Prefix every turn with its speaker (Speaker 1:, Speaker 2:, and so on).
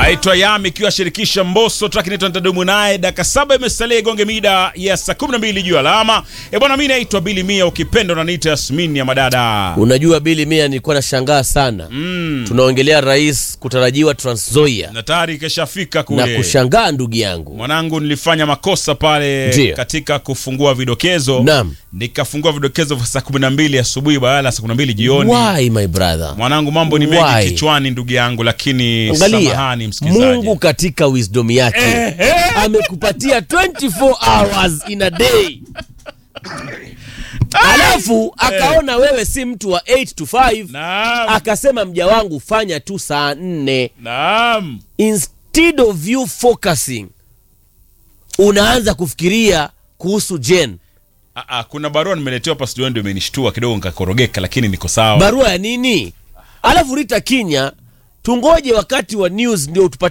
Speaker 1: Aitwa Yami ikiwa shirikisha Mbosso, track inaitwa Nitadumu naye. Dakika saba imesalia igonge mida ya saa 12 juu alama. E bwana, mimi naitwa Billy Mia, ukipenda unaniita Yasmin ya madada.
Speaker 2: Unajua Bili Mia, nilikuwa nashangaa sana
Speaker 1: Mm.
Speaker 2: tunaongelea rais kutarajiwa Trans Nzoia
Speaker 1: Na tayari kishafika
Speaker 2: na
Speaker 1: kule.
Speaker 2: kushangaa ndugu yangu
Speaker 1: Mwanangu, nilifanya makosa pale
Speaker 2: Ndiyo.
Speaker 1: katika kufungua vidokezo.
Speaker 2: Naam.
Speaker 1: Nikafungua vidokezo vya saa 12 asubuhi badala ya saa 12 jioni.
Speaker 2: Why my brother?
Speaker 1: Mwanangu, mambo ni mengi
Speaker 2: Why?
Speaker 1: kichwani ndugu yangu, lakini
Speaker 2: Angalia,
Speaker 1: samahani msikilizaji.
Speaker 2: Mungu katika wisdom yake
Speaker 1: Ehe.
Speaker 2: amekupatia 24 hours in a day, alafu akaona wewe si mtu wa 8 to 5
Speaker 1: Naam.
Speaker 2: akasema mja wangu fanya tu saa nne
Speaker 1: Naam.
Speaker 2: instead of you focusing unaanza kufikiria kuhusu Jen.
Speaker 1: Ah, ah, kuna barua nimeletewa hapa studio ndio imenishtua kidogo nikakorogeka, lakini niko sawa.
Speaker 2: Barua ya nini? Alafu Rita Kinya, tungoje wakati wa news ndio tupate